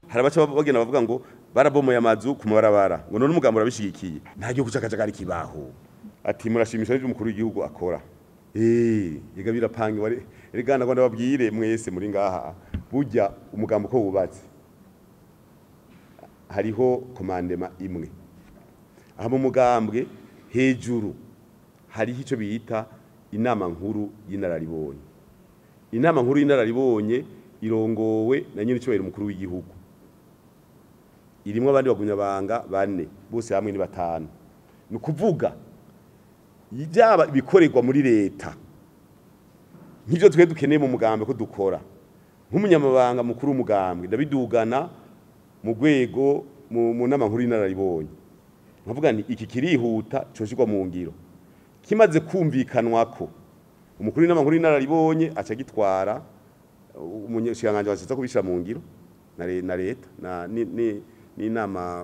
hari abaca bagenda bavuga ngo barabomoye amazu ku mabarabara ngo none umugambo urabishigikiye nta gihugu c'akajagari kibaho ati murashimisha n'ivyo umukuru w'igihugu akora eh yega birapanga wari erega ngo ndababwire mwese muri ngaha burya umugambo ko wubatse hariho komandema imwe aha mu mugambwe hejuru hariho icyo bita inama nkuru y'inararibonye inama nkuru y'inararibonye irongowe na nyine icyubahiro umukuru w'igihugu irimo abandi bagumyabanga bane bose hamwe ni batanu ni ukuvuga byaba ibikorerwa muri leta nk'ibyo twe dukeneye mu mugambwe ko dukora nk'umunyamabanga mukuru w'umugambwe ndabidugana mu rwego mu nama nkuru y'inararibonye nkavuga ni iki kirihuta coshirwa mu ngiro kimaze kumvikanwa ko umukuru w'inama nkuru y'inararibonye aca gitwara umunyashinganje washatse kubishira mu ngiro na leta n'inama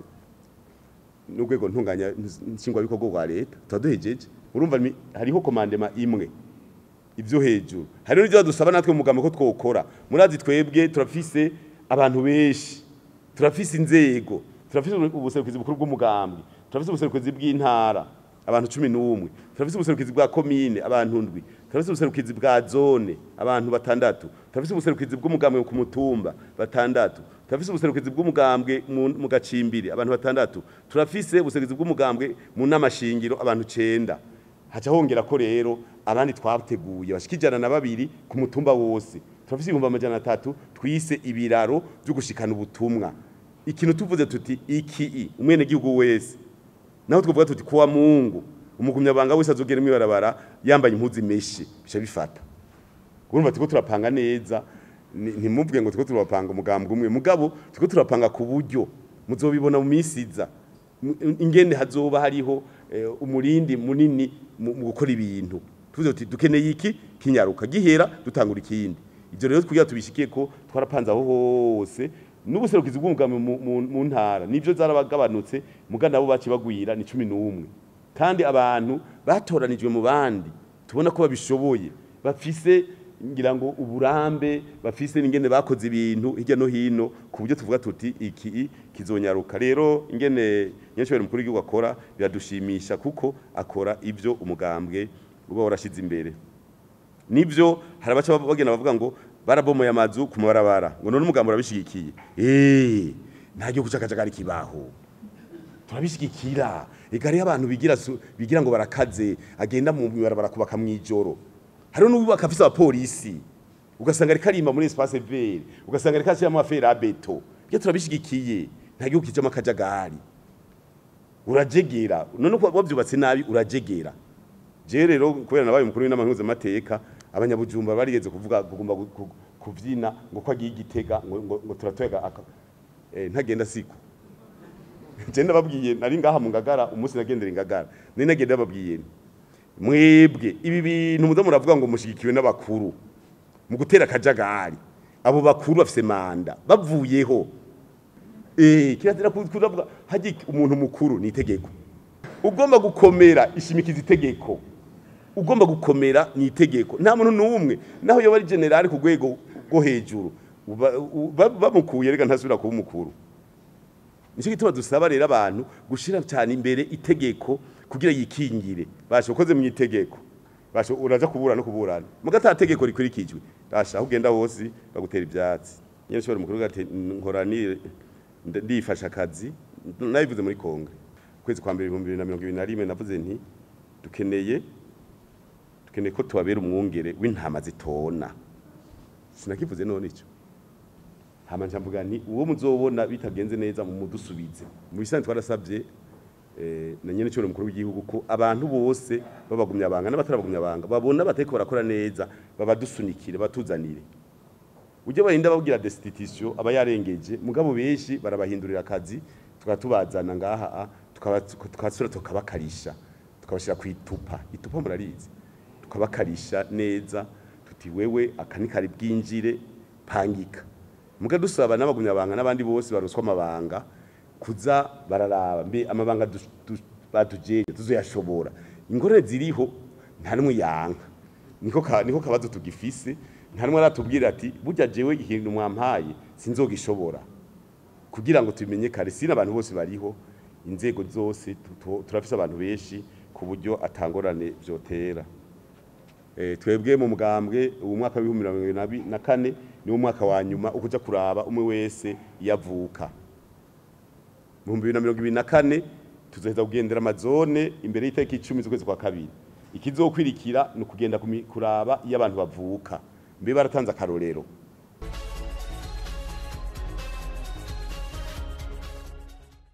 n'urwego ntunganya nshingwabikorwa rwa leta tuba duhejeje urumva hariho komandema imwe ibyo hejuru hari n'ibyo badusaba natwe mu mugambi ko twokora murazi twebwe turafise abantu benshi turafise inzego turafise ubuserukizi bukuru bw'umugambi turafise ubuserukizi bw'intara abantu cumi n'umwe turafise ubuserukizi bwa komine abantu ndwi turafise ubuserukizi bwa zone abantu batandatu turafise ubuserukizi bw'umugambwe ku mutumba batandatu turafise ubuserukizi bw'umugambwe mu gacimbiri abantu batandatu turafise ubuserukizi bw'umugambwe mu n'amashingiro abantu cenda haca hongera ko rero abandi twateguye bashika ijana na babiri ku mutumba wose turafise ibihumbi amajana atatu twise ibiraro byo gushikana ubutumwa ikintu tuvuze tuti iki umwene gihugu wese naho twavuga tuti kuwa mungu umugumyabanga wese azogera mwibarabara yambaye impuzu imeshe bisha bifata urumva tiko turapanga neza ntimuvuge ngo tiko turapanga umugambwe umwe mugabo tiko turapanga ku buryo muzobibona mu misiza ingene hazoba hariho umurindi munini mu gukora ibintu tuvuze tuti dukeneye iki kinyaruka gihera dutangura ikindi ibyo rero kugira tubishikiye ko twarapanze aho hose n'ubuserukizi bw'umugambi mu ntara nibyo zarabagabanutse muga nabo baci bagwira ni cumi n'umwe kandi abantu batoranijwe mu bandi tubona ko babishoboye bafise ngira ngo uburambe bafise n'ingene bakoze ibintu hirya no hino ku buryo tuvuga tuti iki kizonyaruka rero ingene nyinshi mukuru w'igihugu akora biradushimisha kuko akora ibyo umugambwe uba warashize imbere nibyo hari abaca bagenda bavuga ngo barabomoye amazu ku mabarabara ngo none umugambo urabishigikiye eh nta gihugu c'akajagari kibaho turabishigikira ega hariho abantu bigira bigira ngo barakaze agenda mu barabara kubaka mw'ijoro hariho n'ububaka afise abapolisi ugasanga ariko arimba muri espace vert ugasanga ariko ashyiramo afera beto byo turabishigikiye nta gihugu kijamo akajagari urajegera none uko wabyubatse nabi urajegera je rero kubera nabaye umukuru w'inama mpuzamamateka abanyabujumba barigeze kuvuga kugomba kuvyina ngo ko agiye igitega ngo, ngo, ngo turatwega aka eh, ntagenda siko je ndababwiye nari ngaha mu ngagara umunsi nagendera ingagara nari nagenda babwiye mwebwe ibi bintu muzo muravuga ngo mushigikiwe n'abakuru mu gutera akajagari abo bakuru bafise manda bavuyeho eh kirazira kuvuga haji umuntu mukuru ni itegeko ugomba gukomera ishimikiza itegeko ugomba gukomera ni itegeko nta muntu n'umwe naho yoba ari generali ku rwego rwo hejuru bamukuye reka ntasubira kuba umukuru nicyo gituma dusaba rero abantu gushyira cyane imbere itegeko kugira yikingire basha ukoze mu itegeko basha uraja kubura no kuburana muga ata tegeko rikurikijwe basha aho ugenda hose bagutera ibyatsi nyine shobora mukuru gati nkora ni ndifasha akazi nabivuze muri Kongo kwezi kwa mbere 2021 navuze nti dukeneye dukeneye ko tubabera umwungere w'intama zitona sinakivuze none ico hama njamvuga nti uwo muzobona bitagenze neza mu mudusubize mu bisanzwe twarasabye eh na nyene cyo mukuru w'igihugu ko abantu bose babagumya banga n'abatarabagumya banga babona bateko barakora neza babadusunikire batuzanire ujye barinda babwira destitution aba yarengeje mugabo benshi barabahindurira akazi tukatubazana ngaha tukasura tukabakarisha tukabashira ku itupa itupa murarizi tukabakarisha neza tuti wewe akanikari bwinjire pangika muga dusaba n'abagumya banga n'abandi bose baruswa amabanga kuza bararaba mbe amabanga batujeje tuzoyashobora ingorane ziriho nta numwe yanka niko ka, niko kabazo tugifise nta numwe aratubwira ati burya jewe ikintu mwampaye sinzogishobora kugira ngo tubimenye kare sina abantu bose bariho inzego zose tuto- turafise abantu benshi ku buryo atangorane vyotera Eh, twebwe mu mugambwe ubu mwaka w'ibihumbi mirongo ibiri na bi- na kane niwo mwaka wa nyuma ukuja kuraba umwe wese yavuka mu bihumbi bibiri na mirongo ibiri na kane tuzoheza kugendera amazone imbere y'itariki icumi z'ukwezi kwa kabiri ikizokwirikira ni ukugenda kumi- kuraba iyo abantu bavuka mbe baratanze akarorero